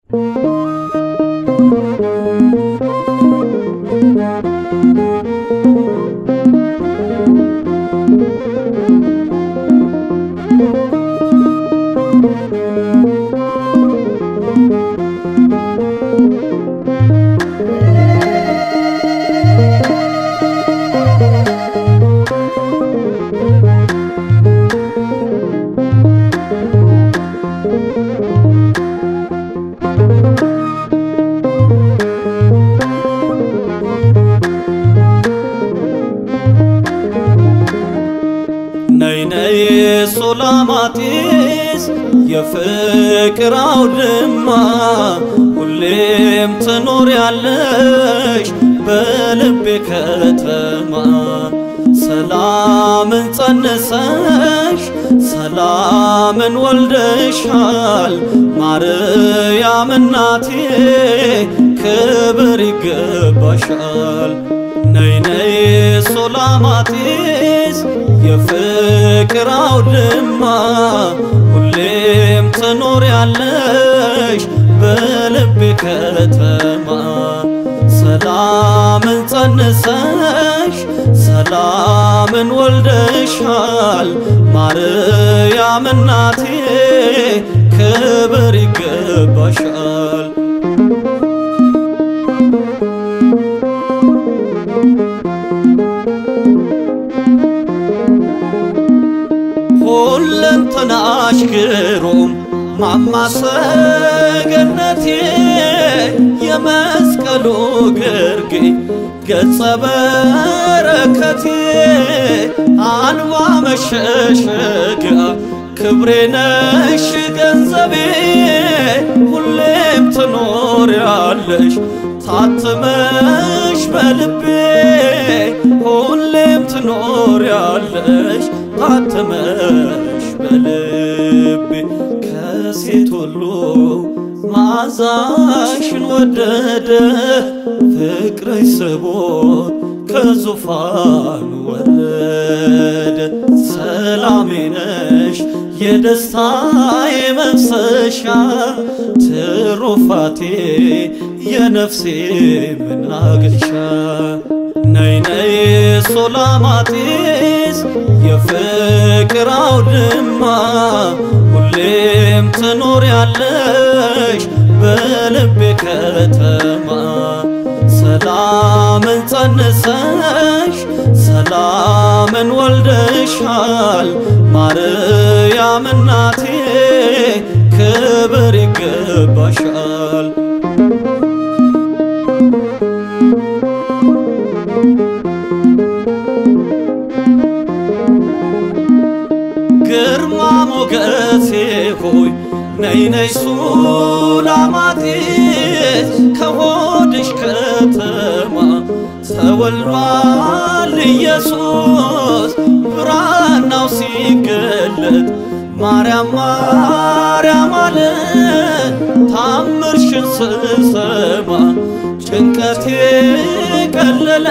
ነይ ነይ ሱላማጢስ የፍቅር አውድማ ሁሌም ትኖሪያለሽ በልቤ ከተማ ሰላምን ጸንሰሽ ሰላምን ወልደሻል ማርያም እናቴ ክብር ይገባሻል። ነይ ነይ ሱላማጢስ የፍቅር አውድማ ሁሌም ትኖሪያለሽ በልቤ ከተማ ሰላምን ጸንሰሽ ሰላምን ወልደሻል ማርያም እናቴ ክብር ይገባሻል። ሁለንተናሽ ግሩም ማማሰገነቴ የመስቀሉ ግርጌ ገጸ በረከቴ አንባ መሸሸጊያ ክብሬ ነሽ ገንዘቤ ሁሌም ትኖሪያለሽ ታትመሽ በልቤ ሁሌም ትኖሪያለሽ ታትመሽ በልቤ ከሴት ሁሉ መዓዛሽን ወደደ ፍቅርሽ ስቦት ከዙፋኑ ወረደ ሰላሜ ነሽ የደስታዬ መፍሰሻ ትሩፋቴ የነፍሴ መናገሻ ነይ ነይ ሱላማጢስ የፍቅር አውድማ ሁሌም ትኖሪያለሽ በልቤ ከተማ ሰላምን ጸንሰሽ ሰላምን ወልደሻል ማርያም እናቴ ክብር ይገባሻል። ግርማ ሞገሴ ሆይ ነይ ነይ ሱላማጢስ ከሆድሽ ከተማ ተወልዷል ኢየሱስ ብራናው ሲገለጥ ማርያም ማርያም አለ ታምርሽን ስሰማ ጭንቀቴ ቀለለ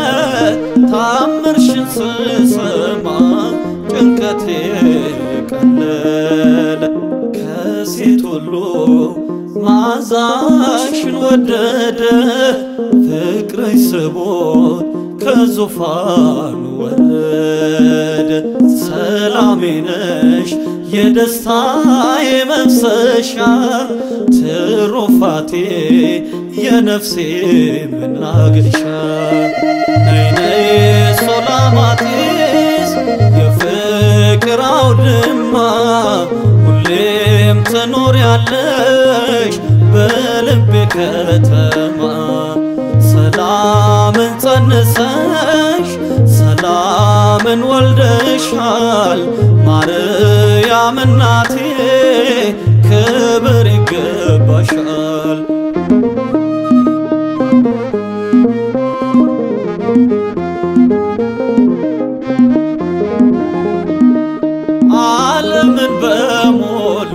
ታምርሽን ስሰማ ጭንቀቴ ቀለለ ከሴት ሁሉ መዓዛሽን ወደደ ፍቅርሽ ስቦት ከዙፋኑ ወረደ ሰላሜ ነሽ የደስታዬ መፍሰሻ ትሩፋቴ የነፍሴ መናገሻ ነይ ነይ ሱላማጢስ የፍቅር አውድማ ሁሌም ትኖሪያለሽ በልቤ ከተማ ሰላምን ጸንሰሽ ሰላምን ወልደሻል ማርያም እናቴ ክብር ይገባሻል። ዓለምን በሞሉ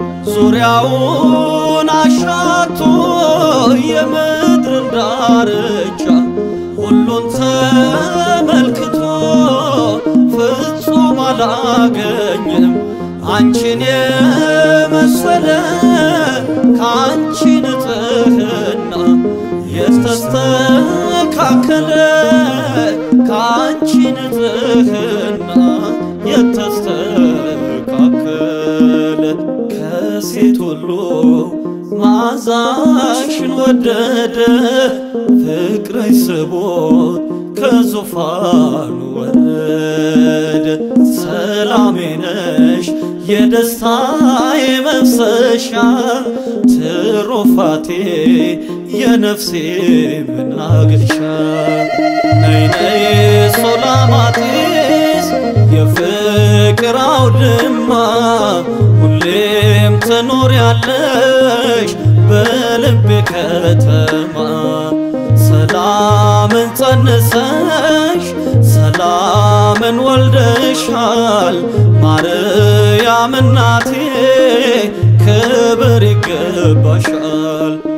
ዙሪያውን አሻቶ የምድርን ዳርቻ ሁሉን ተመልክቶ ፍጹም አላገኘም አንቺን የመሰለ ከአንቺ ንጽሕና የተስተካከለ ከአንቺ ንጽሕና የተስተካከለ ከሴት ሁሉ መዓዛሽን ወደደ ፍቅርሽ ስቦት ከዙፋኑ ወረደ። ሰላሜ ነሽ የደስታዬ መፍሰሻ ትሩፋቴ የነፍሴ መናገሻ ነይ ነይ ሶላማጢስ የፍቅር አውድማ ሁሌም ትኖሪያለሽ በልቤ ከተማ ሰላምን ጸንሰሽ ሰላምን ወልደሻል ማርያም እናቴ ክብር ይገባሻል።